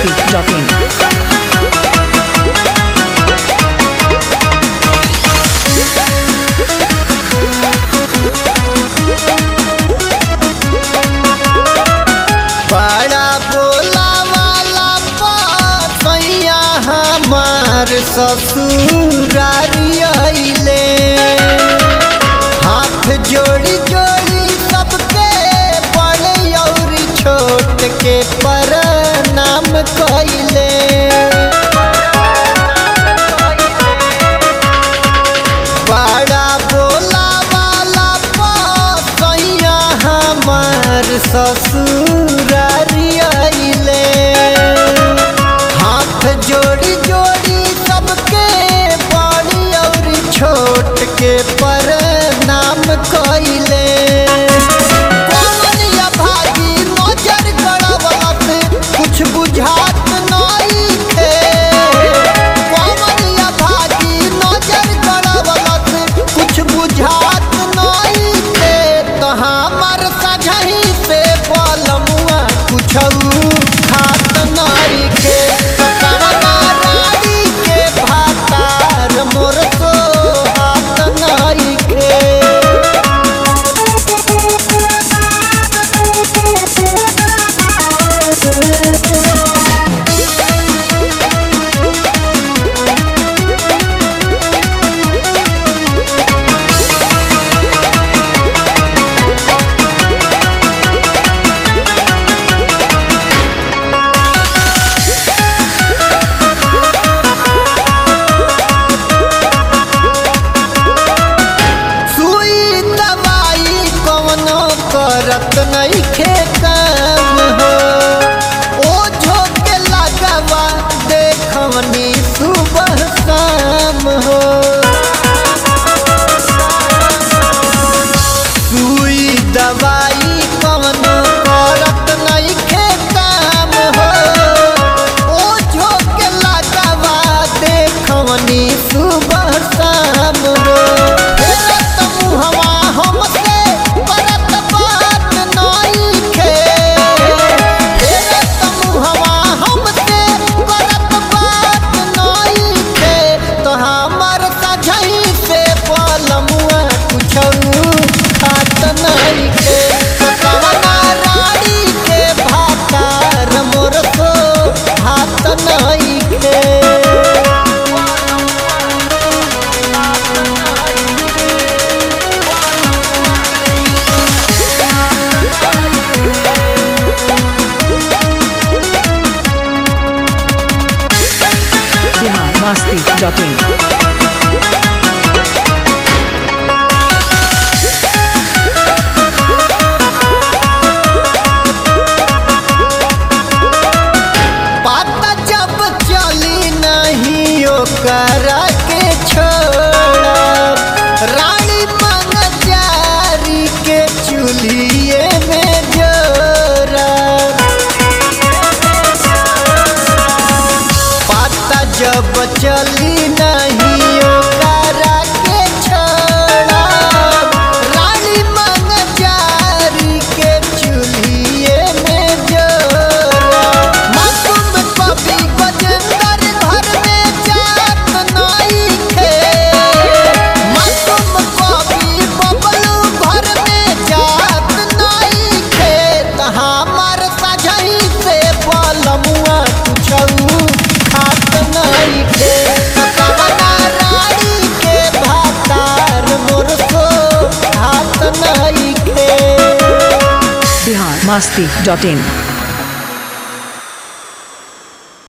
biharmasti.in बड़ा बोला वाला पैया हमार ससुरारी अइले हाथ जोड़ी जोड़ी सबके बड़े और छोट के प्रणाम कइले बड़ा बोला वाला पैया हमार ससुरारी अइले हाथ जोड़ी जोड़ी सबके बड़ी और छोट के प्रणाम कइले कौन या भागी नजर गड़बड़त कुछ बुझात नइखे कौन या भागी नजर गड़बड़त कुछ बुझात नइखे तो हमर सजही से बलमुआ कुछौ खात नइखे कवना रानी के भातार मोर तो हाथ नइखे सुई दवाई कवनो करत नइखे काम हो ओ झोंके लगावा देखवनी सुबह शाम हो सुई दवाई कवनो करत नइखे काम हो ओ झोंके लगावा देखवनी सुबह शाम हो फेरत मुहवा हमसे करत बात नइखे फेरत मुहवा हमसे करत बात नइखे तो हमर सजही से पलमुआ कुछौ खात नइखे कवना रानी के भातार मोर तो हाथ नइखे biharmasti.in पता जब चली नहीं ओकरा के छोड़ा रानी मंगजारी के चूल्हिए में जोरा पता जब चली नहीं ओकरा के छोड़ा रानी मंगजारी के चूल्हिए में जोरा मासूम कवि गजेंद्र घर में जात नइखे मासूम कवि बबलू घर में जात नइखे त हमर सजही से बलमुआ कुछौ खात नइखे कवना रानी के भातार मोर तो हाथ नइखे biharmasti.in